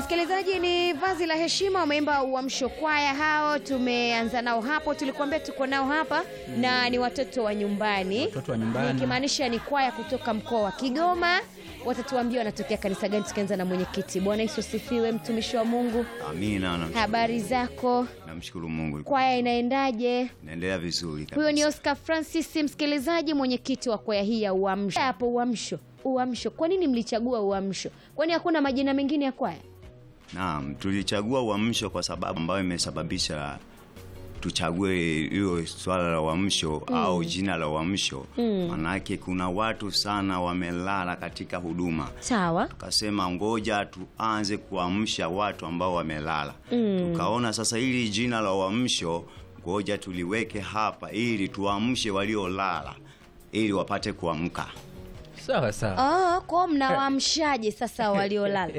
Msikilizaji, ni vazi la heshima, wameimba Uamsho Kwaya. Hao tumeanza nao hapo, tulikuambia tuko nao hapa na ni watoto wa nyumbani, Watoto wa nyumbani. nikimaanisha ni kwaya kutoka mkoa wa Kigoma. Watatuambia wanatokea kanisa gani, tukianza na mwenyekiti. Bwana Yesu asifiwe, mtumishi wa Mungu, Amina, namshukuru habari Mungu. zako? Namshukuru Mungu, Kwaya inaendaje? naendelea vizuri kabisa. Huyo ni Oscar Francis, msikilizaji, mwenyekiti wa kwaya hii ya Uamsho. Hapo Uamsho, Uamsho, kwa nini mlichagua Uamsho? Kwani hakuna majina mengine ya kwaya? Naam, tulichagua uamsho kwa sababu ambayo imesababisha tuchague hiyo swala la uamsho au jina la uamsho. Manake kuna watu sana wamelala katika huduma, Sawa. tukasema ngoja tuanze kuamsha watu ambao wamelala. Tukaona sasa hili jina la uamsho ngoja tuliweke hapa ili tuamshe waliolala ili wapate kuamka. Sawa sawa. Oh, kwa mnawaamshaje sasa waliolala?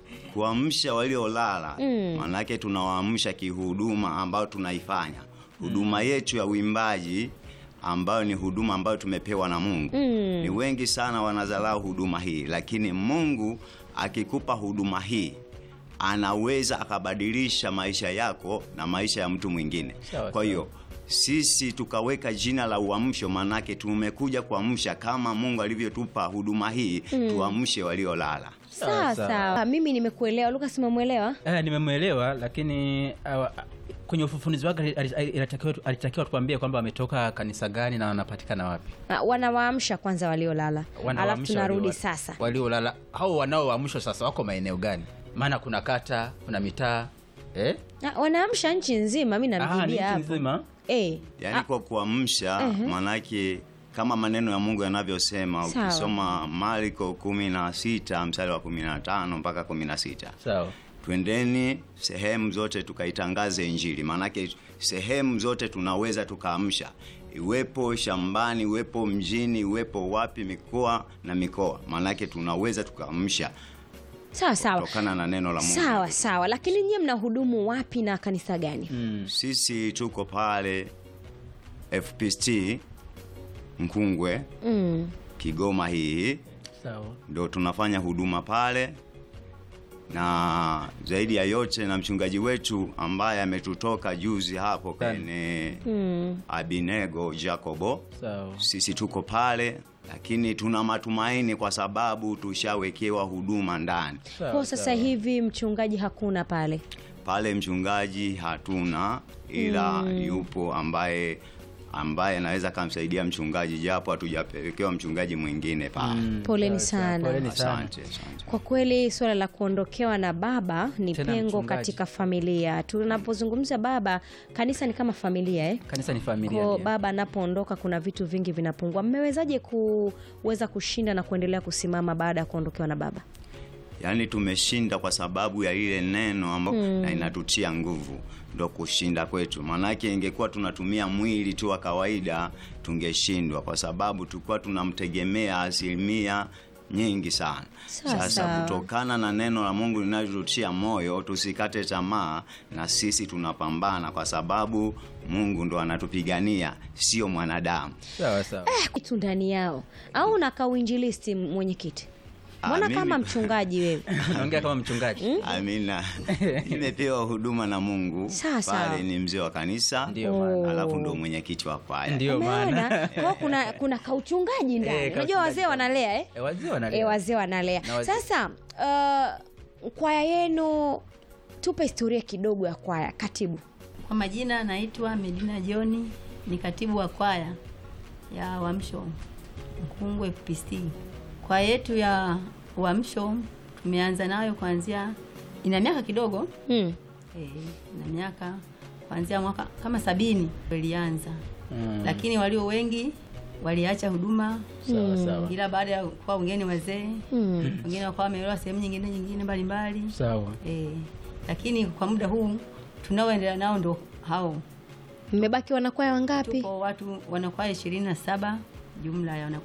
kuamsha waliolala maanake tunawaamsha kihuduma ambayo tunaifanya huduma yetu ya uimbaji ambayo ni huduma ambayo tumepewa na Mungu. Ni wengi sana wanadharau huduma hii, lakini Mungu akikupa huduma hii anaweza akabadilisha maisha yako na maisha ya mtu mwingine. Sawa, Kwa hiyo sisi tukaweka jina la uamsho, maanake tumekuja kuamsha kama Mungu alivyotupa huduma hii, tuamshe waliolala. Sawa Sawa, sawa. sawa, mimi nimekuelewa. Lucas, umemwelewa? Eh, nimemwelewa lakini awa, kwenye ufufunuzi wake ali- ali- alitakiwa alitakiwa tuambie kwamba wametoka kanisa gani na wanapatikana wapi. Ah, Wanawaamsha kwanza waliolala, alafu Wanawaamsha tunarudi walio- sasa. Waliolala hao wanaoamshwa sasa wako maeneo gani? Maana kuna kata, kuna mitaa. Eh? Ah, Wanaamsha nchi nzima, mi Ah, ni namjibia nchi hapo. nzima. Eh, Yaani kwa kuamsha maanake kama maneno ya Mungu yanavyosema Sawa. ukisoma Marko kumi na sita mstari wa kumi na tano mpaka kumi na sita Sawa. twendeni sehemu zote tukaitangaze Injili. Maanake sehemu zote tunaweza tukaamsha, iwepo shambani, iwepo mjini, iwepo wapi, mikoa na mikoa, maanake tunaweza tukaamsha sawa sawa kutokana na neno la Mungu. sawa sawa, lakini nyie mnahudumu wapi na kanisa gani? Sisi tuko pale FPST Mkungwe, Mm. Kigoma hii Sawa. ndo tunafanya huduma pale, na zaidi ya yote na mchungaji wetu ambaye ametutoka juzi hapo kwenye Abinego Jacobo, Sawa. sisi tuko pale, lakini tuna matumaini kwa sababu tushawekewa huduma ndani Sawa, Kwa sasa sawa. hivi mchungaji hakuna pale. pale. Mchungaji hatuna, ila yupo ambaye ambaye anaweza akamsaidia mchungaji, japo hatujapelekewa mchungaji mwingine pale. Poleni Sawa, sawa. sana. Poleni sana. Asante, asante. Kwa kweli suala la kuondokewa na baba ni Tena pengo mchungaji. katika familia. Tunapozungumza baba, kanisa ni kama familia eh? Kanisa ni familia. Kwa ndio. baba anapoondoka kuna vitu vingi vinapungua. Mmewezaje kuweza kushinda na kuendelea kusimama baada ya kuondokewa na baba? Yaani tumeshinda kwa sababu ya ile neno ambalo na inatutia nguvu, ndo kushinda kwetu. Maanake ingekuwa tunatumia mwili tu wa kawaida tungeshindwa, kwa sababu tulikuwa tunamtegemea asilimia nyingi sana. Sawa, Sasa sawa. kutokana na neno la Mungu linalotutia moyo, tusikate tamaa, na sisi tunapambana, kwa sababu Mungu ndo anatupigania, sio mwanadamu. Sawa sawa. Kitu ndani yao au unakaa uinjilisti, mwenyekiti? Mbona Ah, kama mimi- mchungaji wewe? Unaongea kama mchungaji. Amina. Nimepewa huduma na Mungu. Sawa, sawa. Pale ni mzee wa kanisa. Ndio Oh. maana. Alafu ndo mwenyekiti wa kwaya. Ndio maana. Umeona? Kwa kuna kuna kauchungaji ndani. Eh, Unajua kauchungaji wazee ndani. wanalea eh? Eh, wazee wanalea. E, wazee wanalea. Na wazee- Sasa uh, kwaya yenu, tupe historia kidogo ya kwaya. Katibu. Kwa majina naitwa Medina Joni, ni katibu wa kwaya ya Uamsho Mkungwe FPST. Kwaya yetu ya Uamsho tumeanza nayo kuanzia, ina miaka kidogo Hmm. eh, ina miaka kuanzia mwaka kama sabini ilianza, Mm. lakini walio wengi waliacha huduma, Sawa sawa. ila baada ya kuwa wengine wazee, Hmm. wengine wakawa wameolewa sehemu nyingine nyingine mbalimbali Sawa. eh, lakini kwa muda huu tunaoendelea nao ndo hao Mmebaki wanakwaya wangapi? Tupo watu wanakwaya ishirini na saba jumla ya wanakwaya